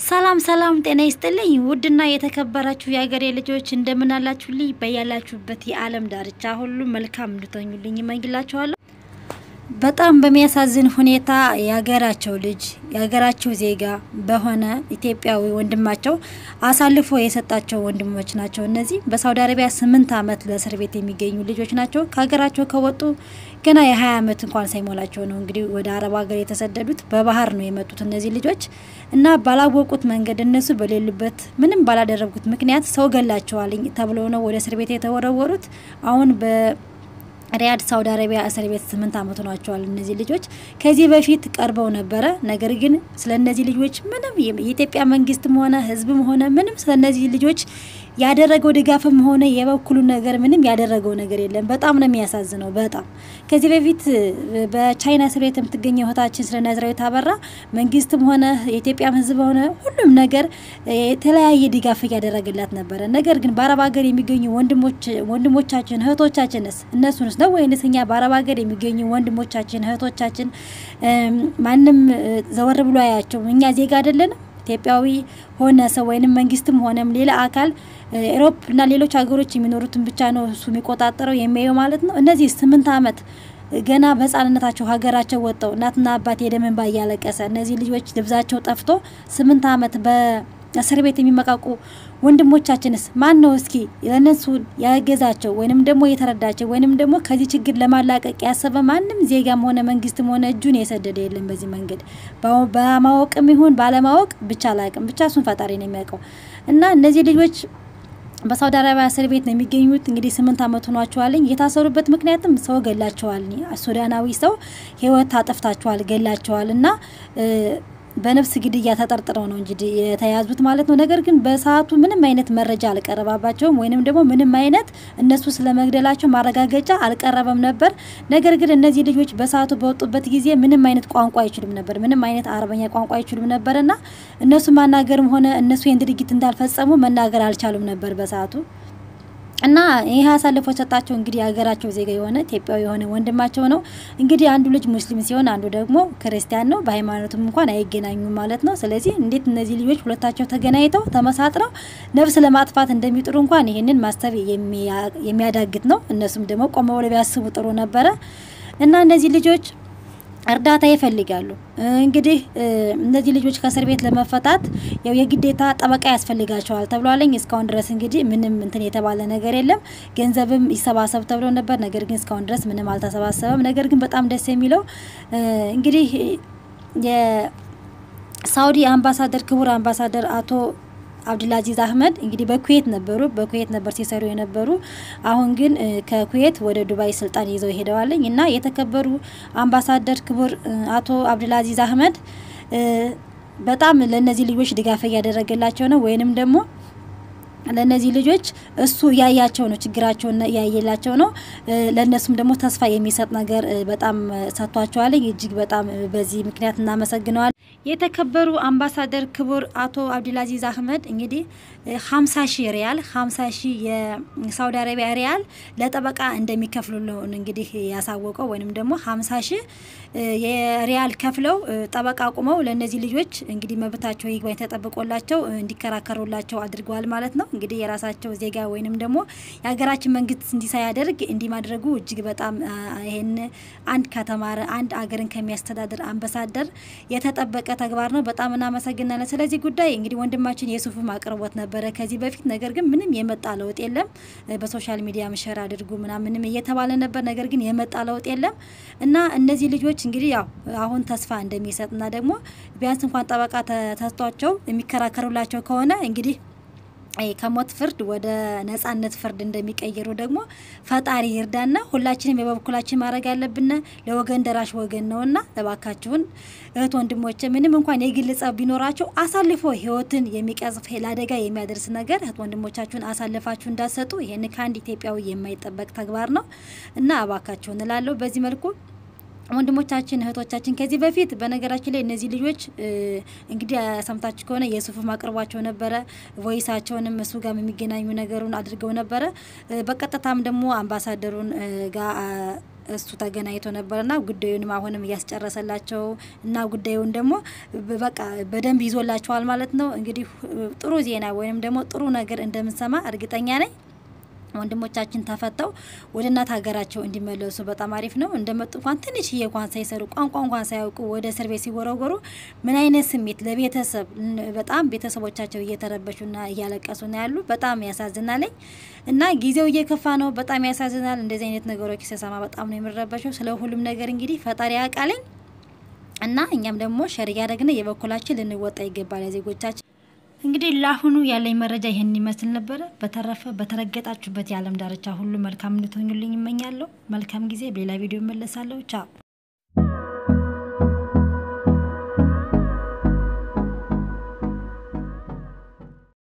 ሰላም ሰላም፣ ጤና ይስጥልኝ ውድና የተከበራችሁ የሀገሬ ልጆች እንደምን አላችሁልኝ? በያላችሁበት የዓለም ዳርቻ ሁሉ መልካም እንድትሆኙልኝ እመኝላችኋለሁ። በጣም በሚያሳዝን ሁኔታ የሀገራቸው ልጅ የሀገራቸው ዜጋ በሆነ ኢትዮጵያዊ ወንድማቸው አሳልፎ የሰጣቸው ወንድሞች ናቸው። እነዚህ በሳውዲ አረቢያ ስምንት ዓመት ለእስር ቤት የሚገኙ ልጆች ናቸው። ከሀገራቸው ከወጡ ገና የሀያ ዓመት እንኳን ሳይሞላቸው ነው እንግዲህ ወደ አረብ ሀገር የተሰደዱት። በባህር ነው የመጡት እነዚህ ልጆች እና ባላወቁት መንገድ እነሱ በሌሉበት ምንም ባላደረጉት ምክንያት ሰው ገላቸዋል ተብለው ነው ወደ እስር ቤት የተወረወሩት። አሁን በ ሪያድ ሳውዲ አረቢያ እስር ቤት ስምንት ዓመት ሆኗቸዋል። እነዚህ ልጆች ከዚህ በፊት ቀርበው ነበረ። ነገር ግን ስለ እነዚህ ልጆች ምንም የኢትዮጵያ መንግስትም ሆነ ሕዝብም ሆነ ምንም ስለ እነዚህ ልጆች ያደረገው ድጋፍም ሆነ የበኩሉ ነገር ምንም ያደረገው ነገር የለም። በጣም ነው የሚያሳዝነው። በጣም ከዚህ በፊት በቻይና እስር ቤት የምትገኘው እህታችን ስለ ናዝራዊት አበራ መንግስትም ሆነ የኢትዮጵያም ሕዝብ ሆነ ሁሉም ነገር የተለያየ ድጋፍ እያደረገላት ነበረ። ነገር ግን በአረብ ሀገር የሚገኙ ወንድሞቻችን እህቶቻችንስ እነሱንስ ነው ወይንስ እኛ በአረብ ሀገር የሚገኙ ወንድሞቻችን እህቶቻችን ማንም ዘወር ብሎ አያቸው? እኛ ዜጋ አይደለንም? ኢትዮጵያዊ ሆነ ሰው ወይንም መንግስትም ሆነም ሌላ አካል ኤሮፕ እና ሌሎች ሀገሮች የሚኖሩትን ብቻ ነው እሱ የሚቆጣጠረው የሚያየው ማለት ነው። እነዚህ ስምንት ዓመት ገና በህጻንነታቸው ሀገራቸው ወጥተው እናትና አባት የደም እንባ እያለቀሰ እነዚህ ልጆች ልብሳቸው ጠፍቶ ስምንት ዓመት በእስር ቤት የሚመቃቁ ወንድሞቻችንስ ማን ነው እስኪ ለነሱ ያገዛቸው ወይንም ደግሞ የተረዳቸው ወይንም ደግሞ ከዚህ ችግር ለማላቀቅ ያሰበ ማንም ዜጋም ሆነ መንግስትም ሆነ እጁን የሰደደ የለም። በዚህ መንገድ በማወቅም ይሁን ባለማወቅ ብቻ አላቅም ብቻ እሱን ፈጣሪ ነው የሚያውቀው እና እነዚህ ልጆች በሳውዲ አረቢያ እስር ቤት ነው የሚገኙት። እንግዲህ ስምንት ዓመት ሆኗቸዋልኝ። የታሰሩበት ምክንያትም ሰው ገላቸዋል፣ ሱዳናዊ ሰው ህይወት አጠፍታቸዋል፣ ገላቸዋል እና በነፍስ ግድያ ተጠርጥረው ነው እንጂ የተያዙት ማለት ነው። ነገር ግን በሰዓቱ ምንም አይነት መረጃ አልቀረባባቸውም ወይንም ደግሞ ምንም አይነት እነሱ ስለመግደላቸው ማረጋገጫ አልቀረበም ነበር። ነገር ግን እነዚህ ልጆች በሰዓቱ በወጡበት ጊዜ ምንም አይነት ቋንቋ አይችሉም ነበር። ምንም አይነት አረበኛ ቋንቋ አይችሉም ነበርና እነሱ ማናገርም ሆነ እነሱ ይህን ድርጊት እንዳልፈጸሙ መናገር አልቻሉም ነበር በሰዓቱ እና ይህ አሳልፎ ሰጣቸው እንግዲህ የሀገራቸው ዜጋ የሆነ ኢትዮጵያዊ የሆነ ወንድማቸው ነው። እንግዲህ አንዱ ልጅ ሙስሊም ሲሆን አንዱ ደግሞ ክርስቲያን ነው። በሃይማኖትም እንኳን አይገናኙም ማለት ነው። ስለዚህ እንዴት እነዚህ ልጆች ሁለታቸው ተገናኝተው ተመሳጥረው ነፍስ ለማጥፋት እንደሚጥሩ እንኳን ይህንን ማሰብ የሚያዳግት ነው። እነሱም ደግሞ ቆመ ብለው ቢያስቡ ጥሩ ነበረ እና እነዚህ ልጆች እርዳታ ይፈልጋሉ። እንግዲህ እነዚህ ልጆች ከእስር ቤት ለመፈታት ያው የግዴታ ጠበቃ ያስፈልጋቸዋል ተብሏለኝ። እስካሁን ድረስ እንግዲህ ምንም እንትን የተባለ ነገር የለም። ገንዘብም ይሰባሰብ ተብሎ ነበር። ነገር ግን እስካሁን ድረስ ምንም አልተሰባሰበም። ነገር ግን በጣም ደስ የሚለው እንግዲህ የሳውዲ አምባሳደር ክቡር አምባሳደር አቶ አብዱልአዚዝ አህመድ እንግዲህ በኩዌት ነበሩ። በኩዌት ነበር ሲሰሩ የነበሩ። አሁን ግን ከኩዌት ወደ ዱባይ ስልጣን ይዘው ሄደዋለኝ እና የተከበሩ አምባሳደር ክቡር አቶ አብዱልአዚዝ አህመድ በጣም ለእነዚህ ልጆች ድጋፍ እያደረገላቸው ነው ወይንም ደግሞ ለእነዚህ ልጆች እሱ እያያቸው ነው፣ ችግራቸውን እያየላቸው ነው። ለእነሱም ደግሞ ተስፋ የሚሰጥ ነገር በጣም ሰጥቷቸዋል። እጅግ በጣም በዚህ ምክንያት እናመሰግነዋል። የተከበሩ አምባሳደር ክቡር አቶ አብዱልአዚዝ አህመድ እንግዲህ ሀምሳ ሺህ ሪያል ሀምሳ ሺህ የሳውዲ አረቢያ ሪያል ለጠበቃ እንደሚከፍሉ ነው እንግዲህ ያሳወቀው ወይንም ደግሞ ሀምሳ ሺህ የሪያል ከፍለው ጠበቃ አቁመው ለእነዚህ ልጆች እንግዲህ መብታቸው ይግባኝ ተጠብቆላቸው እንዲከራከሩላቸው አድርገዋል ማለት ነው። እንግዲህ የራሳቸው ዜጋ ወይንም ደግሞ የሀገራችን መንግስት እንዲህ ሳያደርግ እንዲህ ማድረጉ እጅግ በጣም ይሄን አንድ ከተማረ አንድ አገርን ከሚያስተዳድር አምባሳደር የተጠበቀ ተግባር ነው። በጣም እናመሰግናለን። ስለዚህ ጉዳይ እንግዲህ ወንድማችን የሱፍም አቅርቦት ነበረ ከዚህ በፊት ነገር ግን ምንም የመጣ ለውጥ የለም። በሶሻል ሚዲያ ምሸር አድርጉ ምናምንም እየተባለ ነበር። ነገር ግን የመጣ ለውጥ የለም እና እነዚህ ልጆች እንግዲህ ያው አሁን ተስፋ እንደሚሰጥና ደግሞ ቢያንስ እንኳን ጠበቃ ተሰጥቷቸው የሚከራከሩላቸው ከሆነ እንግዲህ ከሞት ፍርድ ወደ ነጻነት ፍርድ እንደሚቀይሩ ደግሞ ፈጣሪ ይርዳና ሁላችንም የበኩላችን ማድረግ ያለብን ለወገን ደራሽ ወገን ነውና እባካችሁን እህት ወንድሞች፣ ምንም እንኳን የግል ጸብ ቢኖራቸው አሳልፎ ሕይወትን የሚቀጽፍ ለአደጋ የሚያደርስ ነገር እህት ወንድሞቻችሁን አሳልፋችሁ እንዳሰጡ ይህን ከአንድ ኢትዮጵያዊ የማይጠበቅ ተግባር ነው እና እባካችሁን እላለሁ በዚህ መልኩ ወንድሞቻችን እህቶቻችን ከዚህ በፊት በነገራችን ላይ እነዚህ ልጆች እንግዲህ ሰምታችሁ ከሆነ የሱፍም አቅርቧቸው ነበረ። ቮይሳቸውንም እሱ ጋር የሚገናኙ ነገሩን አድርገው ነበረ። በቀጥታም ደግሞ አምባሳደሩን ጋር እሱ ተገናኝቶ ነበርና ጉዳዩንም አሁንም እያስጨረሰላቸው እና ጉዳዩን ደግሞ በቃ በደንብ ይዞላቸዋል ማለት ነው። እንግዲህ ጥሩ ዜና ወይም ደግሞ ጥሩ ነገር እንደምንሰማ እርግጠኛ ነኝ። ወንድሞቻችን ተፈተው ወደ እናት ሀገራቸው እንዲመለሱ በጣም አሪፍ ነው። እንደመጡ እንኳን ትንሽዬ እንኳን ሳይሰሩ ቋንቋ እንኳን ሳያውቁ ወደ እስር ቤት ሲወረወሩ ምን አይነት ስሜት ለቤተሰብ በጣም ቤተሰቦቻቸው እየተረበሹና እያለቀሱ ነው ያሉ። በጣም ያሳዝናለኝ እና ጊዜው እየከፋ ነው። በጣም ያሳዝናል። እንደዚህ አይነት ነገሮች ሲሰማ በጣም ነው የምረበሸው። ስለ ሁሉም ነገር እንግዲህ ፈጣሪ ያውቃለኝ እና እኛም ደግሞ ሸር እያደረግን የበኩላችን ልንወጣ ይገባል ዜጎቻችን እንግዲህ ለአሁኑ ያለኝ መረጃ ይህን ይመስል ነበረ። በተረፈ በተረገጣችሁበት የዓለም ዳርቻ ሁሉ መልካም እንድትሆኙልኝ ይመኛለሁ። መልካም ጊዜ። በሌላ ቪዲዮ እመለሳለሁ። ቻው